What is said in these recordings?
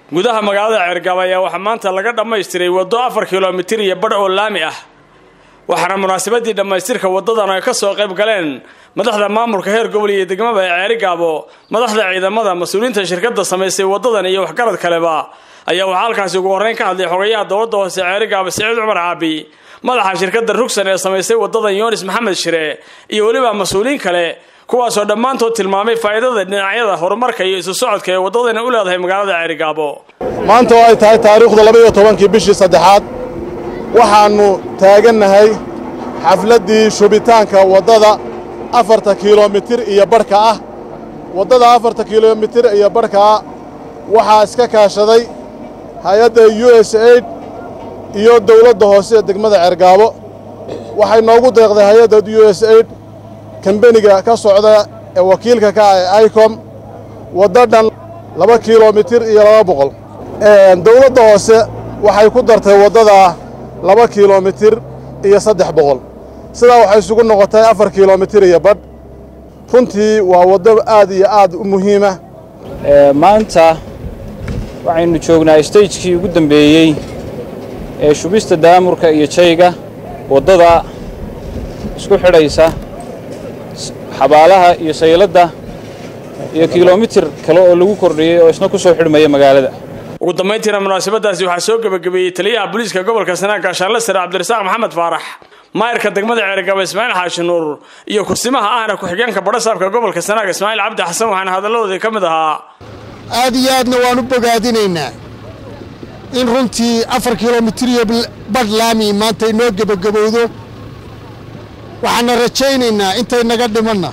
gudaha magaalada ceergaabo ayaa waxaa maanta laga dhammaystiray waddo afar kilomitir iyo badh oo laami ah waxaana munaasabadii dhammaystirka waddadan ay ka soo qayb galeen madaxda maamulka heer gobol iyo degmada ee ceerigaabo madaxda ciidamada mas-uuliyiinta shirkadda samaysay waddadan iyo waxgarad kaleba ayaa waxaa halkaasi ugu horreyn ka hadlay xogayaha dowladda hoose ceerigaabo siciid cumar caabi madaxa shirkadda rugsan ee samaysay waddadan yoonis maxamed shire iyo weliba mas-uuliyiin kale kuwaasoo dhammaantood tilmaamay faa'iidada dhinacyada horumarka iyo isu socodka ee waddadani u leedahay magaalada ceerigaabo maanta oo ay tahay taariikhda labaiyo tobankii bishii saddexaad waxaannu taagannahay xafladdii shubitaanka waddada afarta kilomitir iyo badhka ah waddada afarta kilomitir iyo badhka ah waxaa iska kaashaday hay-adda u s aid iyo dawladda hoose ee degmada ceergaabo waxay noogu deeqday hay-adda u s aid kambeniga ka socda ee wakiilka ka ah ee icom waddo dhan laba kilomitir iyo laba boqol dawladda hoose waxay ku dartay waddadaa laba kilomitir iyo saddex boqol sidaa waxay isugu noqotay afar kilomitir iyo badh runtii waa waddo aad iyo aad u muhiima maanta waxaynu joognaa stagekii ugu dambeeyey ee shubista daamurka iyo jayga waddada isku xidhaysa xabaalaha iyo sayladda iyo kilomitir kale oo lagu kordhiyey oo isna ku soo xidhmaya magaalada ugu dambayntiina munaasabadaasi waxaa soo gebagabeeyey taliyaha booliiska gobolka sanaag gaashaanle sare cabdirasaaq maxamed faarax maayarka degmada ceergabo ismaaciil xaashi nuur iyo kursimaha ahna ku-xigeenka badhasaabka gobolka sanaag ismaaciil cabdi xasan waxaana hadalladoodii ka mid ahaa aad iyo aadna waan u bogaadinaynaa in runtii afar kilomitir iyo badh laami maanta inoo gebagabowdo waxaana rajaynaynaa intay naga dhimanna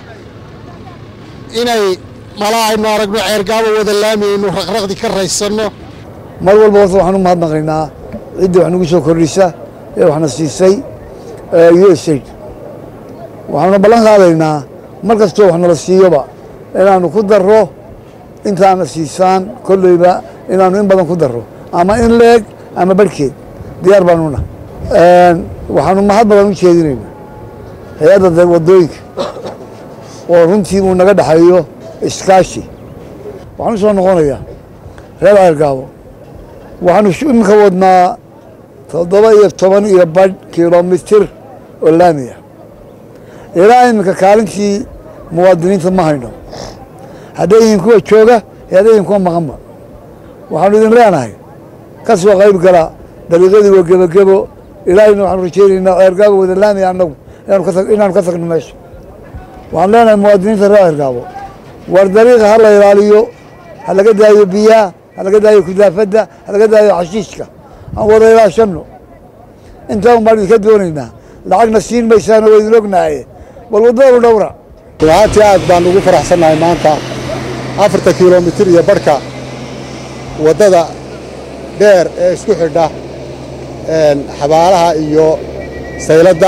inay malaa aynu aragno ceergaabo wada laami aynu raqraqdi ka raysanno mar walba horta waxaan u mahadnaqaynaa ciddii wax nagu soo kordhisa ee waxna siisay u s aid waxaanu ballan qaadaynaa mar kastoo wax nala siiyoba inaannu ku darro intaana siisaan kolleyba inaannu in badan ku darro ama in leeg ama barhkeed diyaar baanuna waxaanu mahad badan u jeedinaynaa hay-adda waddooyinka oo runtii uu naga dhexeeyo iskaashi waxaan u soo noqonayaa reer ceergaabo waxaanu iminka wadnaa toddoba iyo toban iyo badh kilomitir oo laamiya ilaa iminka kaalintii muwaadiniinta ma hayno hadday yihiin kuwa jooga iyo hadday yihiin kuwa maqanba waxaanu idin leenahay ka soo qayb gala dariiqadii waa gebagebo ilaahayna waxaanu rajaynaynaa ceergaabo wada laamiya annagu inaanu ka tagno meesha waxaan leenahay muwaadiniinta reer ceergaabo war dariiqa ha la ilaaliyo ha laga daayo biyaha ha laga daayo kudaafadda ha laga daayo xashiishka aan wada ilaashanno intaa un baan idinka doonaynaa lacagna siin maysaano waa idin ognahaye bal waddadu dhowra runaantii aad baan ugu faraxsannahay maanta afarta kilomitir iyo badhka waddada dheer ee isku xidha xabaalaha iyo sayladda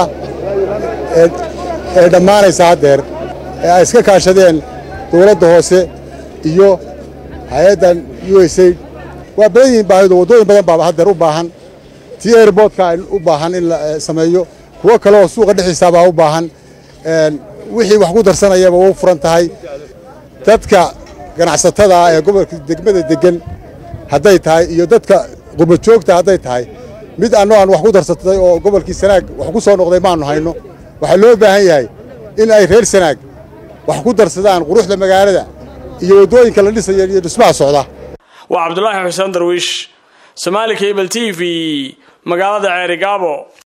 ee dhammaanaysa haddeer ee ay iska kaashadeen dawladda hoose iyo hay-addan u s aid waa badan yihiin baahidu waddooyin badan baa haddeer u baahan tii airboodka u baahan in la sameeyo kuwo kale oo suuqa dhexdiisa baa u baahan wixii wax ku darsanayaba u furan tahay dadka ganacsatada ah ee gobolka degmada deggan hadday tahay iyo dadka qubajoogta hadday tahay mid anno aan wax ku darsatay oo gobolkii sanaag wax ku soo noqday maannu hayno waxaa loo baahan yahay in ay reer sanaag wax ku darsadaan quruxda magaalada iyo waddooyinka la dhisaya iyo dhismaha socda waa cabdulaahi xuseen darwiish somaali cable t v magaalada ceerigaabo